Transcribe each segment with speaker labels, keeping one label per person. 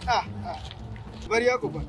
Speaker 1: Ah, ah. Habari yako bwana?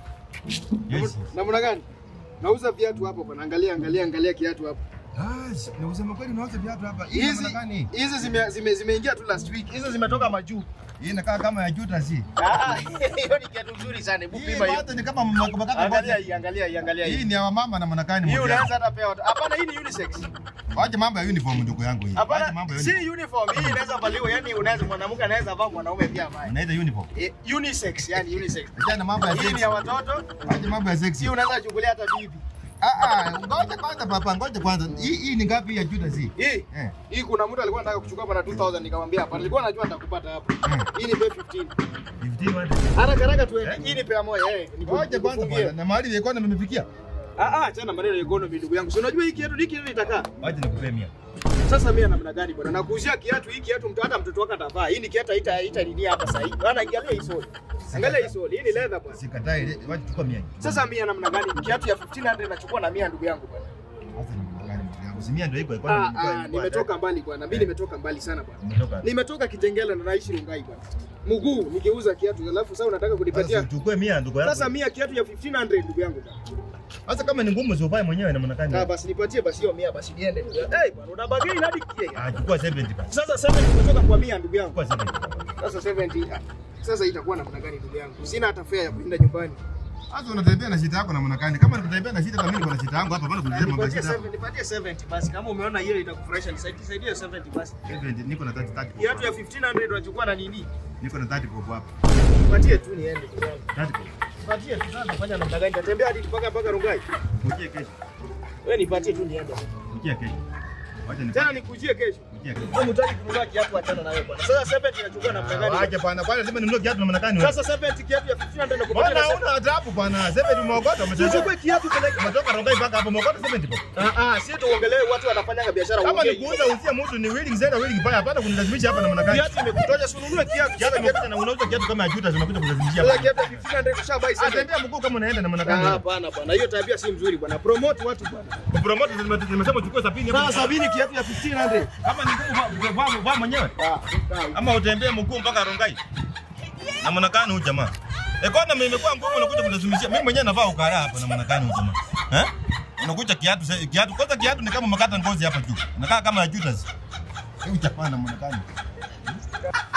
Speaker 2: Yes.
Speaker 1: Namna gani? Nauza viatu hapo bwana. Angalia, angalia, angalia kiatu hapo.
Speaker 2: Ah, si- na kusema kweli unauza viatu hapa. Hii
Speaker 1: Hizi
Speaker 2: namna gani?
Speaker 1: hizi zime zime zimeingia tu last week. Hizo zimetoka majuu.
Speaker 2: Hii inakaa kama ya juta si.
Speaker 1: Ah, hiyo ni kiatu nzuri sana. Hebu
Speaker 2: Hii
Speaker 1: pima hiyo.
Speaker 2: bado ni kama mmekata
Speaker 1: Angalia
Speaker 2: ngozi.
Speaker 1: hii, angalia hii, angalia
Speaker 2: Hii
Speaker 1: hii.
Speaker 2: ni ya mama na mwanakani
Speaker 1: Hii
Speaker 2: moja.
Speaker 1: unaweza hata pea watu. Hapana, hii ni unisex.
Speaker 2: Wacha mambo ya uniform ndugu yangu hii. Wacha
Speaker 1: Hapana,
Speaker 2: mambo ya
Speaker 1: si
Speaker 2: uniform.
Speaker 1: uniform. Hii inaweza valiwa, yani unaweza mwanamke anaweza vaa mwanaume pia avae.
Speaker 2: Unaita uniform.
Speaker 1: Eh, unisex, yani unisex.
Speaker 2: Acha na mambo ya
Speaker 1: Hii ni
Speaker 2: sexy.
Speaker 1: ya watoto.
Speaker 2: Wacha mambo ya sexy.
Speaker 1: Hii unaweza chukulia hata bibi.
Speaker 2: Ah ah, ngoja kwanza papa, ngoja kwanza. Hii hii ni ngapi ya juta si?
Speaker 1: Hii
Speaker 2: Eh.
Speaker 1: hii kuna mtu alikuwa anataka kuchukua bana 2000 nikamwambia hapa. Nilikuwa najua nitakupata hapo.
Speaker 2: Mm.
Speaker 1: Hii ni pay 15.
Speaker 2: 15 wande.
Speaker 1: Haraka haraka tu. Hii ni pea moja eh. niku-
Speaker 2: Ngoja kwanza
Speaker 1: nikufungie.
Speaker 2: bwana. Na mahali ya kona nimefikia.
Speaker 1: Ah ah, achana maneno ya economy ndugu yangu. Si unajua hii kiatu hiki kiatu itakaa.
Speaker 2: Wacha nikupee mia.
Speaker 1: Sasa mimi namna gani bwana? Nakuuzia kiatu hii kiatu mtu hata mtoto wake atavaa. Hii ni kiatu haita haita nini hapa sasa hivi. Bwana angalia hii sole. Angalia hii sole. Hii ni leather bwana.
Speaker 2: Sikatai, wacha chukua mia.
Speaker 1: Sasa mimi namna gani? Kiatu ya 1500 nachukua na 100 ndugu yangu bwana.
Speaker 2: Sasa ni namna gani ndugu yangu? Si mia ndio iko iko.
Speaker 1: Ah ah, nimetoka mbali bwana. Mimi nimetoka mbali sana bwana.
Speaker 2: Nimetoka.
Speaker 1: Nimetoka Kitengela na naishi Rungai bwana. Mguu nikiuza kiatu alafu sasa unataka
Speaker 2: Sasa
Speaker 1: kunipatia
Speaker 2: uchukue mia ndugu yangu.
Speaker 1: Sasa mia kiatu ya 1500 ndugu yangu bwana.
Speaker 2: Sasa kama ni ngumu usivae mwenyewe na
Speaker 1: Ah,
Speaker 2: mwanakani.
Speaker 1: basi nipatie basi hiyo mia basi niende. Eh bwana unabagei hadi kie.
Speaker 2: Ah, chukua 70 basi.
Speaker 1: Sasa 70 nimetoka kwa mia ndugu yangu.
Speaker 2: Chukua 70.
Speaker 1: Sasa 70. ah, Sasa itakuwa namna gani ndugu yangu? Sina hata fare ya kuenda nyumbani.
Speaker 2: Sasa unatembea na shida yako na mwanakani. Kama nikutembea na shida kama mimi niko na shida yangu hapa bado kunisema mambo ya
Speaker 1: Nipatie
Speaker 2: shida.
Speaker 1: 70, nipatie 70 basi kama umeona hiyo itakufurahisha nisaidie nisaidie 70 basi.
Speaker 2: 70 niko na 30 30.
Speaker 1: Kiatu ya 1500 unachukua na nini?
Speaker 2: Niko na 30 popo hapa.
Speaker 1: Nipatie tu niende ndugu yangu.
Speaker 2: 30 popo.
Speaker 1: Nipatie tu sasa nafanya namna gani? Nitatembea hadi mpaka mpaka Rungai.
Speaker 2: Kujia kesho.
Speaker 1: Wewe nipatie tu niende.
Speaker 2: Kujia kesho. Wacha ni
Speaker 1: Tena nikujie kesho.
Speaker 2: kujia kesho.
Speaker 1: Wewe mtaki kununua kiatu achana na wewe bwana. Sasa 70 inachukua namna gani?
Speaker 2: Wacha bwana, kwani lazima ninunue kiatu na mwanakani wewe?
Speaker 1: Sasa 70 kiatu ya 1500 nakupatia.
Speaker 2: Mbona
Speaker 1: na
Speaker 2: huna adabu bwana? 70 umeogota umetoka.
Speaker 1: Uchukue kiatu peleke.
Speaker 2: Umetoka Rongai mpaka hapo umeogota 70 popo.
Speaker 1: Ah ah, si tuongelee watu wanafanya biashara
Speaker 2: Kama ni
Speaker 1: uongee.
Speaker 2: kuuza usia mtu ni willing zera willing baya hapana kunilazimisha hapa na mwanakani.
Speaker 1: Kiatu imekutosha, si ununue kiatu.
Speaker 2: Kiatu imekuja na unauza kiatu kama ya juta zinakuja kulazimishia
Speaker 1: Sasa
Speaker 2: hapa.
Speaker 1: kiatu ya 1500 kushabai sasa.
Speaker 2: Atembea mguu kama unaenda na
Speaker 1: Ah,
Speaker 2: mwanakani.
Speaker 1: Hapana bwana, hiyo tabia si mzuri bwana. Promote watu bwana.
Speaker 2: Kupromote nimesema uchukue 70
Speaker 1: Sasa
Speaker 2: hapo.
Speaker 1: sabini kiatu ya 1500.
Speaker 2: Kama ni ngumu vaa vaa- vaa mwenyewe.
Speaker 1: Ah,
Speaker 2: Ama utembee mguu mpaka Rongai. Na mwanakani huyu jamaa. Economy imekuwa ngumu unakuja kulazimishia. Mimi mwenyewe navaa ukara hapa na mwanakani huyu jamaa. Eh? Unakuja kiatu sa- kiatu kwanza kiatu ni kama umekata ngozi hapa juu. Inakaa kama ya Judas. Huyu jamaa na mwanakani.